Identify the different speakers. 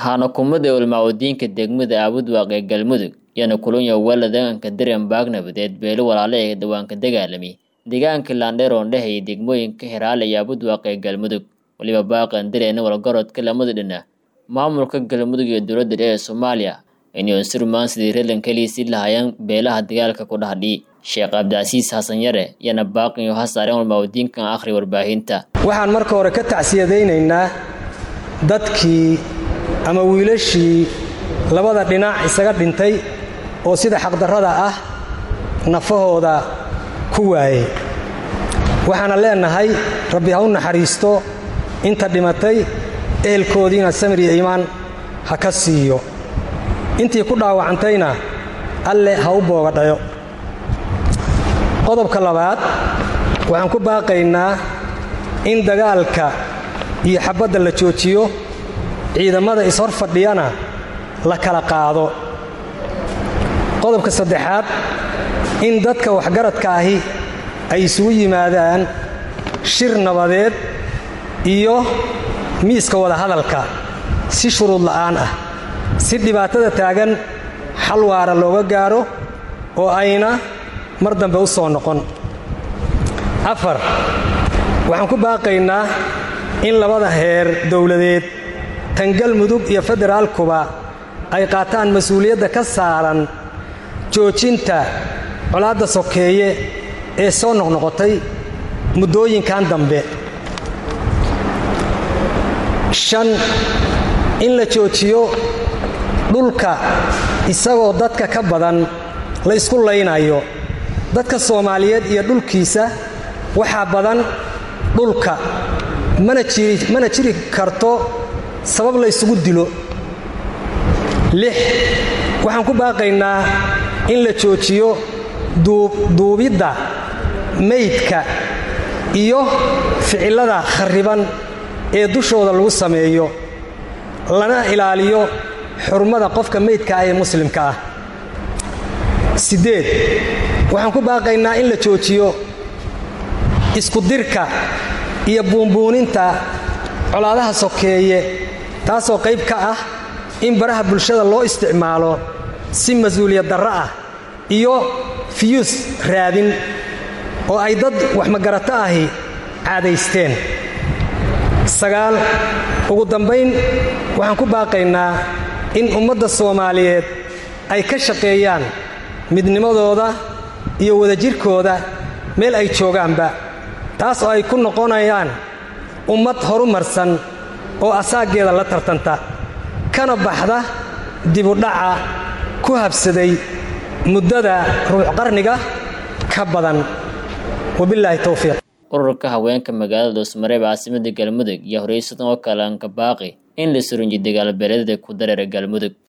Speaker 1: Waxaana kumada ulmaamudiinka degmada Aabudwaaq ee Galmudug yana kulanya waladanka Dareen Baag nabadeed beelo walaalo ee dhawaanka dagaalamay deegaanka Landheer oo dhexeeya degmooyinka Hiraale iyo Aabudwaaq ee Galmudug waliba baaqan Dareen walgarodka lamada dhinac maamulka Galmudug iyo dowladda dhexe ee Soomaaliya inay surmaan sidii reelan kaliisi lahayeen beelaha dagaalka ku dhaxdhi Sheekh Cabdicasiis Xasan Yare yana baaqan iyo hasaareen ulmaamudiinka akhri warbaahinta
Speaker 2: waxaan marka hore ka tacsiyadaynaynaa dadkii ama wiilashii labada dhinac isaga dhintay oo sida xaqdarrada ah nafahooda ku waayey waxaana leenahay rabbi ha u naxariisto inta dhimatay ehelkoodiina samir iyo iimaan ha ka siiyo intii ku dhaawacantayna alle ha u boogadhayo qodobka labaad waxaan ku baaqaynaa in dagaalka iyo xabbadda la joojiyo ciidamada ishor fadhiyana la kala qaado qodobka saddexaad in dadka waxgaradka ahi ay isugu yimaadaan shir nabadeed iyo miiska wadahadalka si shuruud la'aan ah si dhibaatada taagan xal waara looga gaaro oo ayna mar dambe u soo noqon afar waxaan ku baaqaynaa in labada heer dowladeed tan galmudug iyo federaalkuba ay qaataan mas-uuliyadda ka saaran joojinta colaadda sokeeye ee soo noqnoqotay muddooyinkan dambe shan in la joojiyo dhulka isagoo dadka ka badan la isku laynayo dadka soomaaliyeed iyo dhulkiisa waxaa badan dhulka mana jiri karto sabab la ysugu dilo lix waxaan ku baaqaynaa in la joojiyo duubidda maydka iyo ficillada kharriban ee dushooda lagu sameeyo lana ilaaliyo xurmada qofka maydka ah ee muslimka ah siddeed waxaan ku baaqaynaa in la joojiyo iskudirka iyo buunbuuninta colaadaha sokeeye taasoo qayb ka ah in baraha bulshada loo isticmaalo si mas-uuliyad darro ah iyo fiyuus raadin oo ay dad waxmagarato ahi caadaysteen sagaal ugu dambayn waxaan ku baaqaynaa in ummadda soomaaliyeed ay ka shaqeeyaan midnimadooda iyo wadajirkooda meel ay joogaanba taas oo ay ku noqonayaan ummad horumarsan oo asaaggeeda la tartanta kana baxda dibudhaca ku habsaday muddada ruux qarniga ka badan wabilaahi towfiiq
Speaker 1: ururka haweenka magaalada dhuusmareeb caasimada galmudug iyo horeysadan oo kale anka baaqi in la surinji dagaal beeleedada ku dareera galmudug